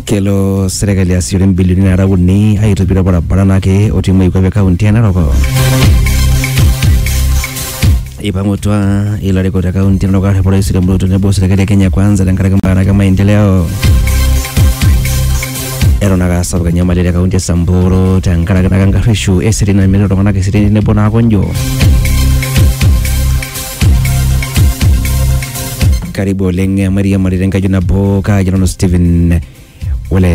kelo serikali asiore mbilioni nara uni aitobira barabara nake otii moikwape e kaunti e narok ipang'utua ilarikok te kaunti e narok arrep orais William Ruto tenebo serikali e kenya kwanza tenkaraki mbaa nake maendeleo eton ake asapuk enyamali te kaunti e samburu tenkaraki nake enkarreshu eseriani namirita iltung'anak eseriani tenebo naa konjo karibu oleng mairiamari tenkaji nabo kaji nanu Stephen Wole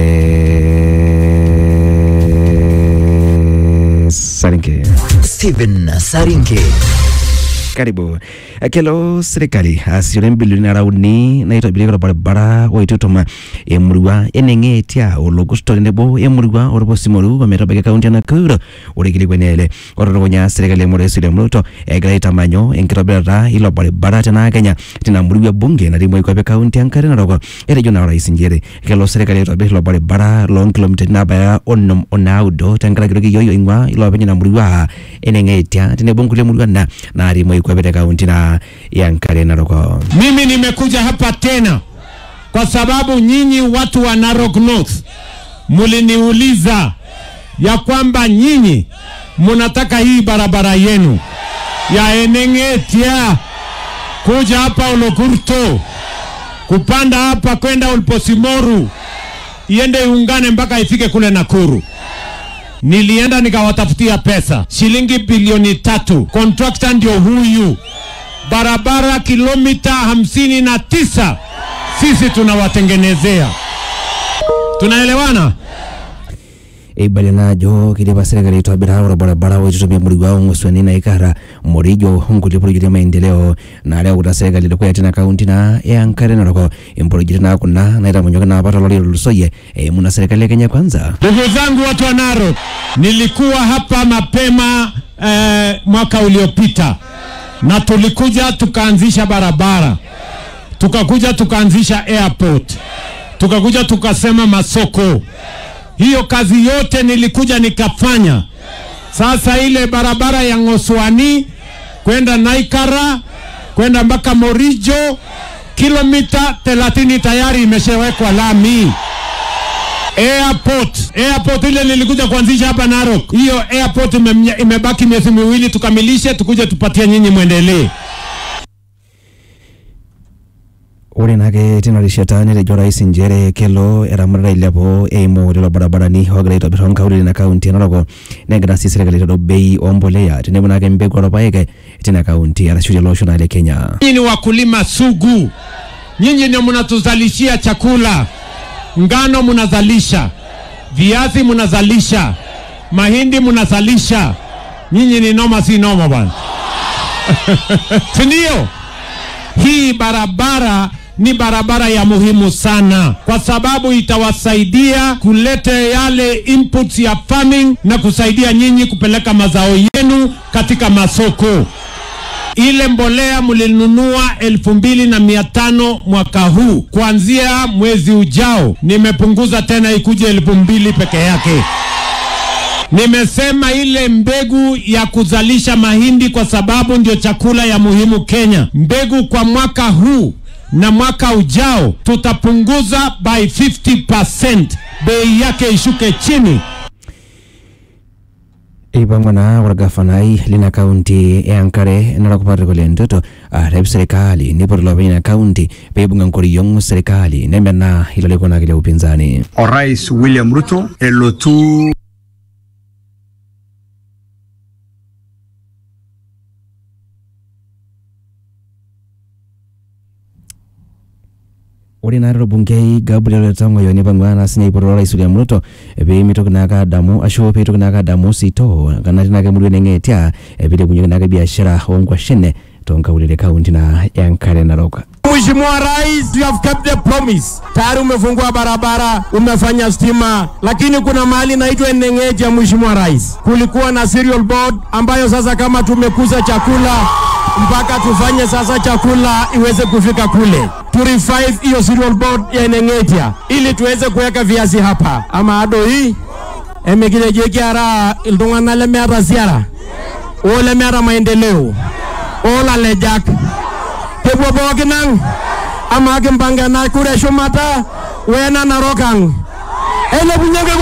Sarinke. Stephen Sarinke. Karibu. Kelo serikali asiore mbilioni nara uni naitobirieki orbaribara oitutuma emurua eneng'eetia ologusto tenebo emurua orpusimoru ometabaiki kaunti e Nakuru ore kilikuani ele otutukunya serikali e Rais William Ruto egira aitamanyu enkitobirata ilo baribara tena Kenya tina murua bunge natii moikwape kaunti enkare narok etejo naa orais njere kelo serikali aitobir ilo baribara loonkilomitani naabaya onom onaudo tenkaraki toki yioyo ing'ua ilo openy ina murua eneng'eetia tenebo nkulie murua na natii moikwape te kaunti na ya Nkare Narok. Mimi nimekuja hapa tena kwa sababu nyinyi watu wa Narok North muliniuliza ya kwamba nyinyi munataka hii barabara yenu ya Eneng'etia kuja hapa Olokurto kupanda hapa kwenda Olposimoru iende iungane mpaka ifike kule Nakuru. Nilienda nikawatafutia pesa shilingi bilioni tatu. Kontrakta ndio huyu, barabara kilomita hamsini na tisa sisi tunawatengenezea. Tunaelewana? eibalia naa ajo kidipa serikali aitobira orbaribara oitutumia murua ong'usuani naikara morijo onkulie projekti e maendeleo naareuta serikali dukuya tina kaunti naa e Enkare Narok improjekti naa kuna naitamanyoki naa apa tolari otulusoyie eimu na serikali e Kenya Kwanza. Ndugu zangu watu wa Narok, nilikuwa hapa mapema eh, mwaka uliopita na tulikuja tukaanzisha barabara, tukakuja tukaanzisha airport, tukakuja tukasema masoko. Hiyo kazi yote nilikuja nikafanya. Sasa ile barabara ya Ng'oswani kwenda Naikara kwenda mpaka Morijo kilomita 30 tayari imeshawekwa lami. Airport, airport ile nilikuja kuanzisha hapa Narok. Hiyo airport ime, imebaki miezi miwili tukamilishe, tukuje tupatie nyinyi mwendelee. ore naake tina rishata netejo orais njere kelo eramatata ailepu eimu lelo barabarani ogira aitobir toonkaulele ina kaunti e Narok negira sii serikali aitadou bei ombolea tenebo naake mbegu orpaek tina kaunti arashu tele osho naa le Kenya. Nyinyi ni wakulima sugu, nyinyi ndio mnatuzalishia chakula. Ngano mnazalisha, viazi mnazalisha, mahindi mnazalisha. Nyinyi ni noma, si noma bwana, si ndio? Hii barabara ni barabara ya muhimu sana kwa sababu itawasaidia kulete yale inputs ya farming na kusaidia nyinyi kupeleka mazao yenu katika masoko. Ile mbolea mlinunua elfu mbili na mia tano mwaka huu, kuanzia mwezi ujao nimepunguza tena ikuje elfu mbili peke yake. Nimesema ile mbegu ya kuzalisha mahindi kwa sababu ndio chakula ya muhimu Kenya. Mbegu kwa mwaka huu na mwaka ujao tutapunguza by 50%, bei yake ishuke chini. eipang'wa naa orgafanai lina kaunti e Enkare Narok Patrick Ole Ntutu arep serikali nipot ilopeny ina kaunti peibung'a nkoriong serikali nemenaa ilo laikonaki le upinzani. Orais William Ruto elotu ore naa torbungei Gabriel Tongoyo nipang'ua naa sinye aipot orais William Ruto peemitoki naake adamu ashu peitoki naake adamu sitoo kanati naake emurua eneng'eetia piilepunyeki naake biashara onkwashen toonkaulele kaunti na ya Enkare Narok. Mheshimiwa Rais, you have kept the promise. Tayari umefungua barabara, umefanya stima, lakini kuna mahali naitwa Eneng'eji ya Mheshimiwa Rais. Kulikuwa na cereal board ambayo sasa kama tumekuza chakula mpaka tufanye sasa chakula iweze kufika kule. To revive hiyo cereal board ya Eneng'eji ili tuweze kuweka viazi hapa. Ama ado hii emikirejeki ara iltung'anak lemeeta siara o lemeeta maendeleo olalejak kepuo pookin ang' amaa kimpanga ena kura eshumata wena narok ang' ailepunyeki